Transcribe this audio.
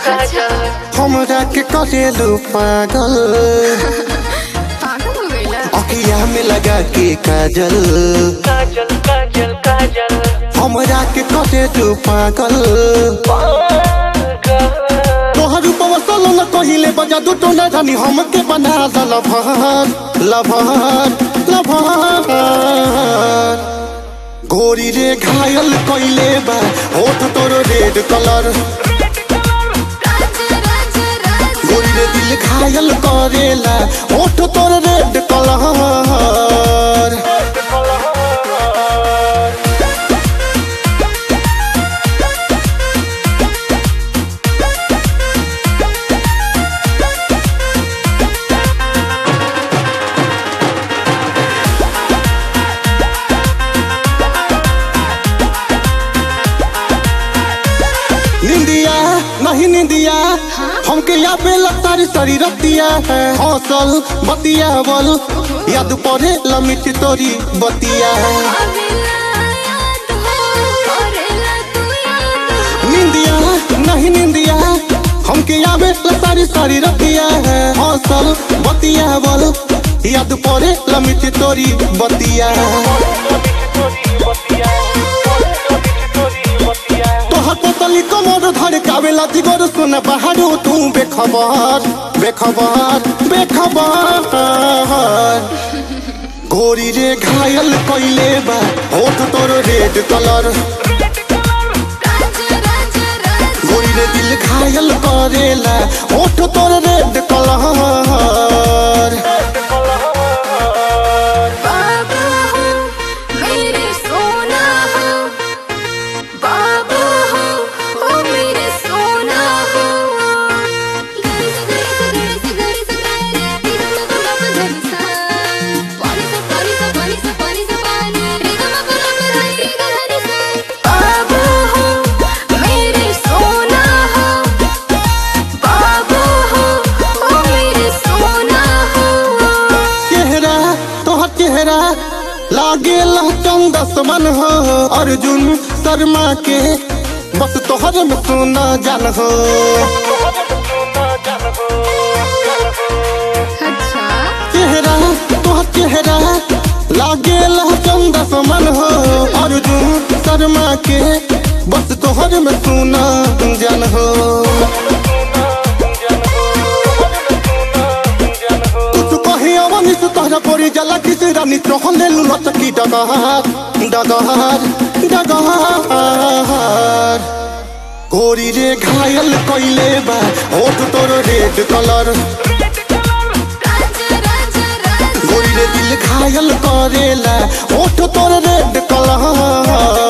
काजल हमरा के करेलू पागल पागल हो गईला अखिया में लगा के काजल काजल काजल काजल हमरा के करेलू पागल तोहर रूपवा सलो न कहिले बजा दू टोना रानी हमके बना द लभर लभर लभर गोरी रे घायल कइले बा होठ तोर रेड कलर राजा राजा राजा गोरी रे दिल घायल करेला होठ तोर रेड कलर निंदिया नहीं निंदिया हमके या पे सारी सारी रतिया है हौसल बतिया बल याद पड़े लमिट तोरी बतिया अबेला याद हो करेला तू याद निंदिया नहीं निंदिया हमके या पे सारी सारी रतिया है हौसल बतिया बल याद पड़े लमिट तोरी बतिया तोहर पोतली कमर धर कावेला जिगर सुन बहारो तू बेखबर बेखबर बेखबर गोरी रे घायल कइले बा होठ तोर रेड कलर राजा राजा राजा गोरी रे दिल घायल करेला होठ तोर रेड कलर बाबा हो मेरे सोना हो बाबा हो ओ मेरे सोना हो गरी से गरी से गरी से गरी से गरी रे रे रे रे रे सा पानी से पानी से पानी से पानी से पानी रे ग म प ल प ध रे ग ध रे सा बाबा हो मेरे सोना हो बाबा हो ओ मेरे सोना हो चेहरा तोहर चेहरा लागे चंदस मन हो अर्जुन शर्मा के बस तोहर में सुना जान हो अच्छा चेहरा तोहर चेहरा लागे चंदस मन हो अर्जुन शर्मा के बस तोहर में सुना जान हो कुछ कही अवनी से तोहरा पड़ी जला किस रानी तोहले लुलत की डगहार डगहार डगहार गोरी रे घायल कइले बा होठ तोर रेड कलर राजा राजा राजा गोरी रे दिल घायल करेला होठ तोर रेड कलर